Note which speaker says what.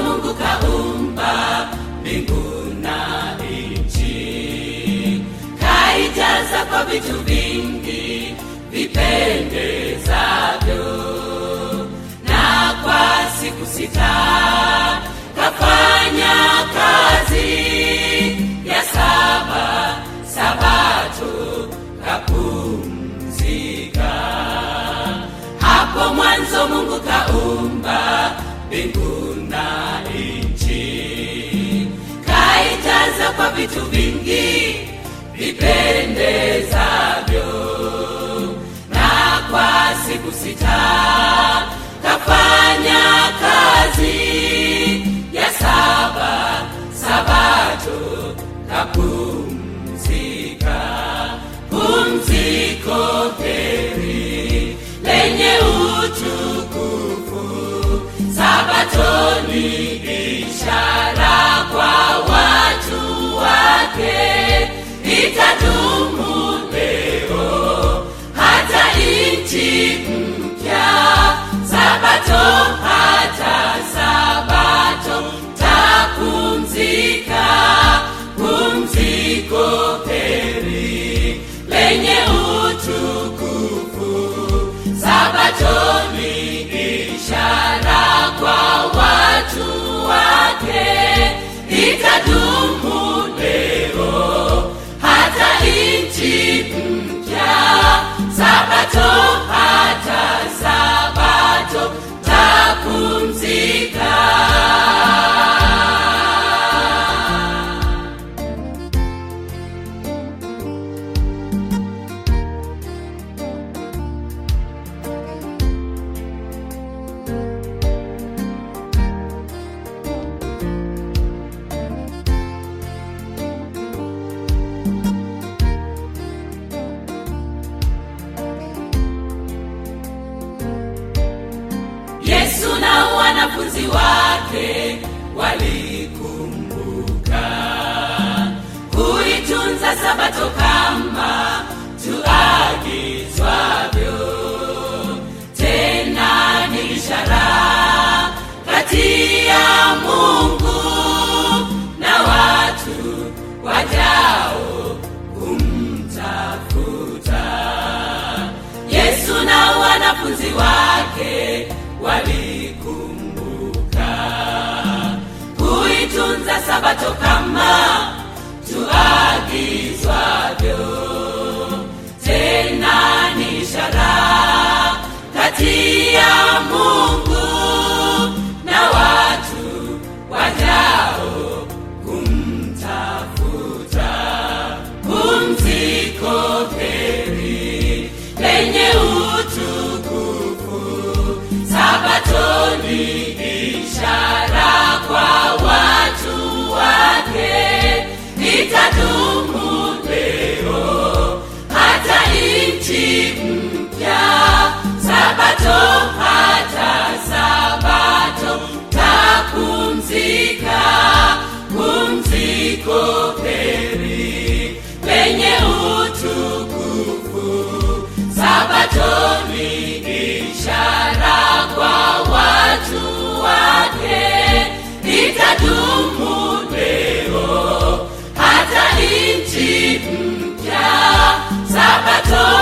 Speaker 1: mwanzo mungu kaumba mbingu na nchi kaijaza kwa vitu vingi vipendezavyo na kwa siku sita kafanya kazi ya saba sabato kapumzika hapo mwanzo mungu kaumba mbingu na nchi kaijaza kwa vitu vingi vipendezavyo na kwa siku sita kafanya kazi ya saba sabato kapumzika pumziko heri lenye utukufu sabatoni ishara kwa watu wake itadumu leo hata nchi mpya sabato hata sabato tapumzika pumziko heri lenye utukufu sabatoni ishara kwa watu wake itadumu leo hata nchi mpya sabato hata sabato tapumzika yesu na wanafunzi wake walikumbuka kuitunza sabato kama tuagizwavyo tena ni ishara kati ya mungu na watu wajao kumtafuta yesu na wanafunzi wake walikumbuka kuitunza sabato kama tuagizwavyo tena ni ishara kati ya mungu na watu wajao kumtafuta pumziko heri lenye utukufu sabatoni ishara kwa watu wake itadumu leo hata nchi mpya sabato hata sabato tapumzika pumziko heri lenye utukufu sabatoni ishara kwa watu wake itadumu leo hata nchi mpya sabato